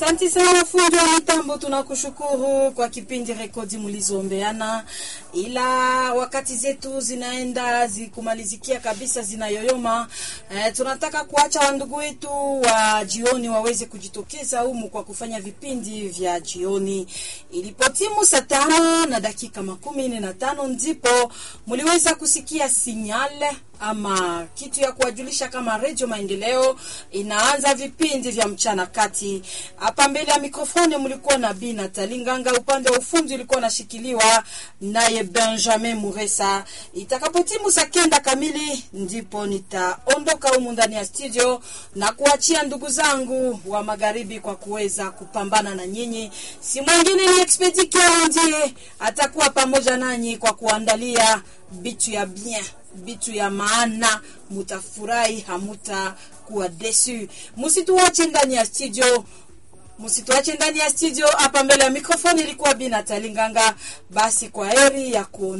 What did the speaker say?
Asante sana fundi wa mitambo, tunakushukuru kwa kipindi rekodi mlizoombeana, ila wakati zetu zinaenda zikumalizikia kabisa, zinayoyoma. Eh, tunataka kuacha wandugu wetu wa jioni waweze kujitokeza humu kwa kufanya vipindi vya jioni. Ilipotimu saa tano na dakika makumi nne na tano ndipo mliweza kusikia sinyale ama kitu ya kuwajulisha kama Redio Maendeleo inaanza vipindi vya mchana kati. Hapa mbele ya mikrofoni mlikuwa na Bi Natali Nganga, upande wa ufundi ulikuwa unashikiliwa naye Benjamin Muresa. Itakapotimu saa kenda kamili, ndipo nitaondoka humu ndani ya studio na kuachia ndugu zangu wa magharibi kwa kuweza kupambana na nyinyi. Si mwingine ni Expedi ndiye atakuwa pamoja nanyi kwa kuandalia bitu ya bien bitu ya maana, mutafurahi, hamuta kuwa desu. Musituache ndani ya studio, musituache ndani ya studio. Hapa mbele ya mikrofoni ilikuwa Bi Natali Nganga. Basi kwa heri ya kuona